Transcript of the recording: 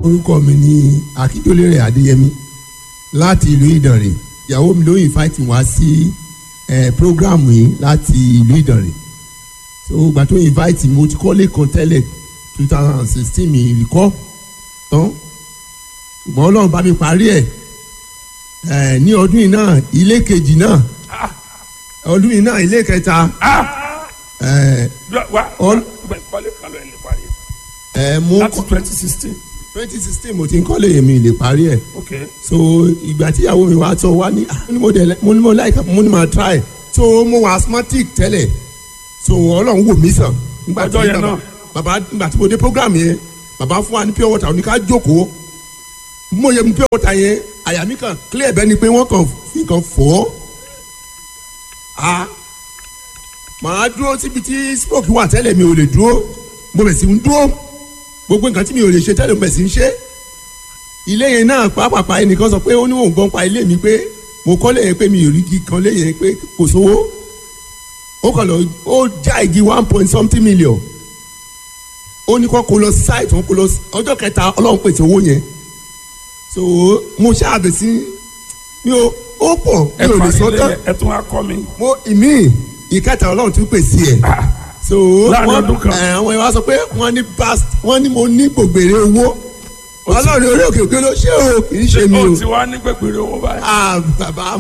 orúkọ mi ni akíndélérè adéyẹmí láti ìlú ìdànrè ìyàwó mi ló invite wá sí eh, program yìí láti ìlú ìdànrè so ìgbà tó invite mi mo ti kọ́lé kan tẹ́lẹ̀ two thousand and sixteen mi ìrìkọ́ tán ṣùgbọ́n ọlọ́run bá mi parí ẹ̀ eh, ní ọdún yìí náà ilé kejì náà ọdún yìí náà ilé kẹta eh, wa All- kọ́lé kalọ̀ ẹ̀ lè parí eh, mo láti twenty sixteen twenty sixteen mo ti ń kọ́lé yẹn mi lè parí ẹ̀ ok so ìgbà tí ìyàwó mi wá tọ wá ní ah, mo ní mo dẹ̀ mo ní mo láìka mo ní ma try so mo wà asthmatic tẹ́lẹ̀ so ọlọ́run wò mí sàn. Nígbà tí Ọjọ́ yẹn bàbá- náà. bàbá nígbà tí mo dé program yẹn bàbá fún wa ní pure water oníká jókòó bí mo yẹ mu pure water yẹn àyà mi kàn clear bẹ́ẹ̀ ni pé wọ́n kàn fi kàn fọ́ a màá dúró síbi tí smoke wà tẹ́lẹ̀ mi ò lè dúró mo bẹ̀ sí ń dúró gbogbo nǹkan tí mi ò lè ṣe tẹ́lẹ̀ mo bẹ̀ sí ń ṣe ilé yẹn náà pàápàá ẹnìkan sọ pé ó ní òun gbọ́n pa ilé mi pé mo kọ́ lé yẹn pé mi ò rí igi kan lé yẹn pé kò sówó ó kàn lọ ó já igi one point something million ó ní kó kó lọ site wọn kó lọ ọjọ́ kẹta ọlọ́run pèsè owó yẹn so mo ṣáàbẹ̀ sí mi ò ó pọ̀ mi ẹ ò lè parí sọ ilé tán yẹn, ẹ tún wá kọ́ mi mo ìmí ìkẹta ọlọ́run tún pèsè ẹ̀ so Láàrin wọ́n ọdún kan. ẹ̀ àwọn ìwà sọ pé wọ́n ní past wọ́n ní mo ní gbògbèrè owó ọlọ́run orí òkè òkè ló ṣe o kì í ṣe mi ó o ti wá ní gbẹgbẹrẹ owó báyìí ah bàbá